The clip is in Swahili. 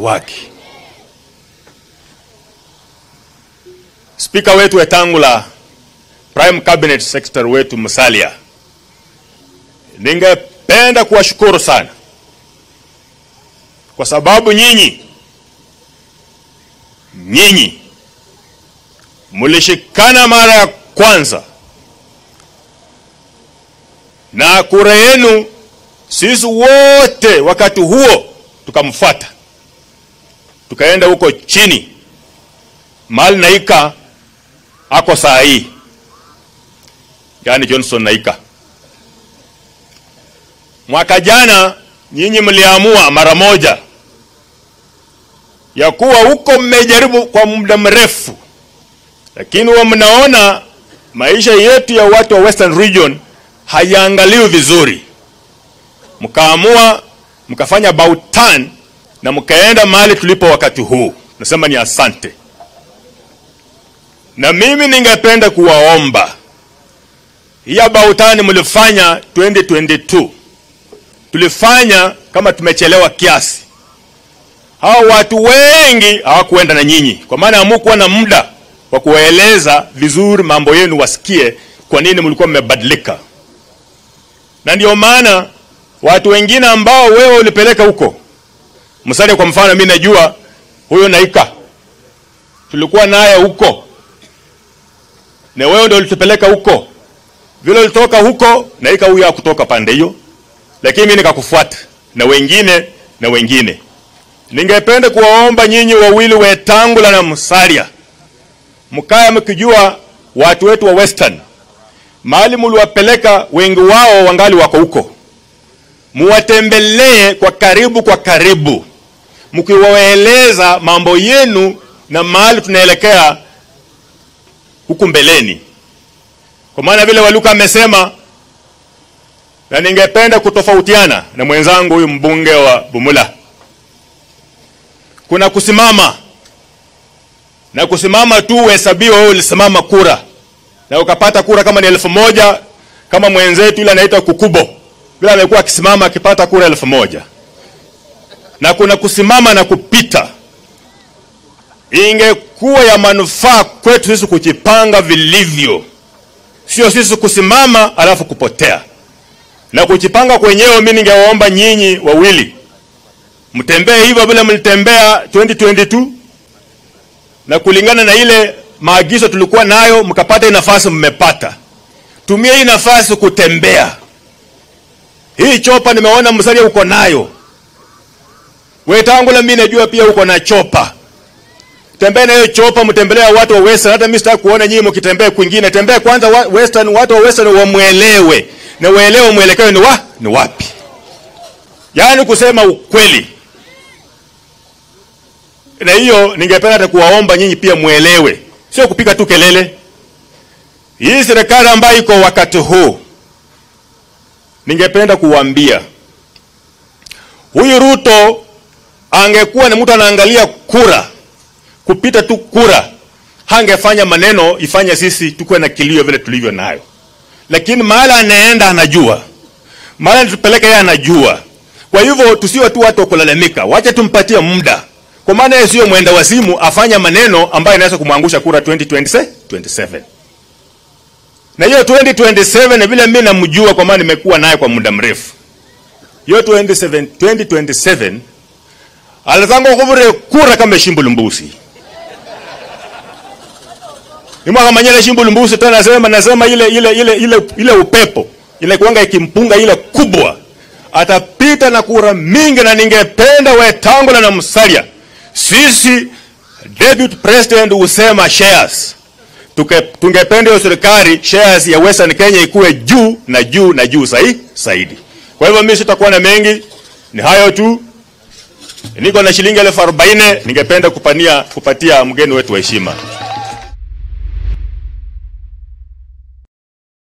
watu wake. Spika wetu Wetangula, Prime Cabinet Secretary wetu Musalia, ningependa kuwashukuru sana kwa sababu nyinyi nyinyi mulishikana mara ya kwanza na kura yenu, sisi wote wakati huo tukamfuata, tukaenda huko chini mahali Naika ako saa hii, yani Johnson Naika. Mwaka jana nyinyi mliamua mara moja ya kuwa huko mmejaribu kwa muda mrefu, lakini wa mnaona maisha yetu ya watu wa Western Region hayaangaliwi vizuri, mkaamua mkafanya about turn na mkaenda mahali tulipo wakati huu. Nasema ni asante, na mimi ningependa kuwaomba hii about turn mlifanya 2022 tulifanya kama tumechelewa kiasi. Hao watu wengi hawakuenda na nyinyi, kwa maana hamukuwa na muda wa kuwaeleza vizuri mambo yenu, wasikie kwa nini mlikuwa mmebadilika. Na ndio maana watu wengine ambao wewe ulipeleka huko Musalia, kwa mfano, mimi najua huyo Naika tulikuwa naye huko, na wewe ndio ulitupeleka huko. Vile ulitoka huko, Naika huyo hakutoka pande hiyo lakini mimi nikakufuata na wengine na wengine. Ningependa kuwaomba nyinyi wawili Wetangula na Musalia, mkaya mkijua watu wetu wa Western mahali mliwapeleka, wengi wao wangali wako huko, muwatembelee kwa karibu kwa karibu, mkiwaeleza mambo yenu na mahali tunaelekea huku mbeleni, kwa maana vile Waluka amesema na ningependa kutofautiana na mwenzangu huyu mbunge wa Bumula. Kuna kusimama na kusimama tu uhesabiwa wewe ulisimama kura na ukapata kura kama ni elfu moja kama mwenzetu yule anaitwa Kukubo vile amekuwa akisimama akipata kura elfu moja na kuna kusimama na kupita. Ingekuwa ya manufaa kwetu sisi kujipanga vilivyo, sio sisi kusimama alafu kupotea na kujipanga kwenyewe. Mimi ningewaomba nyinyi wawili mtembee hivyo vile mlitembea 2022 na kulingana na ile maagizo tulikuwa nayo, mkapata hii nafasi, mmepata. Tumia hii nafasi kutembea. Hii chopa nimeona Musalia uko nayo, Wetangula mimi najua pia uko na chopa. Tembea na hiyo chopa, mtembelea watu wa Western. Hata mimi sitaki kuona nyinyi mkitembea kwingine. Tembea kwanza wa Western, watu wa Western wamwelewe na waelewe mwelekeo ni wa ni wapi, yaani kusema ukweli. Na hiyo ningependa hata kuwaomba nyinyi pia mwelewe, sio kupiga tu kelele. Hii serikali ambayo iko wakati huu, ningependa kuwaambia huyu Ruto angekuwa ni mtu anaangalia kura kupita tu kura, hangefanya maneno ifanye sisi tukuwe na kilio vile tulivyo nayo lakini mahali anaenda anajua, mahali anatupeleka yeye anajua. Kwa hivyo tusiwe tu watu wa kulalamika, wacha tumpatie muda, kwa maana yeye sio mwenda wazimu afanya maneno ambayo inaweza kumwangusha kura 2027. Na hiyo 2027 vile mimi namjua, kwa maana nimekuwa naye kwa muda mrefu, hiyo 27 2027 alizanga kuvure kura kama shimbulu mbusi nimwaka manyele shimbulu mbusi tena nasema nasema ile ile ile ile ile upepo ile kuanga ikimpunga ile kubwa atapita na kura mingi, na ningependa Wetangula na Musalia, sisi deputy president husema shares Tuke, tungependa hiyo serikali shares ya Western Kenya ikuwe juu na juu na juu zaidi zaidi. Kwa hivyo mimi sitakuwa na mengi, ni hayo tu. Niko na shilingi elfu arobaini ningependa kupania kupatia mgeni wetu wa heshima.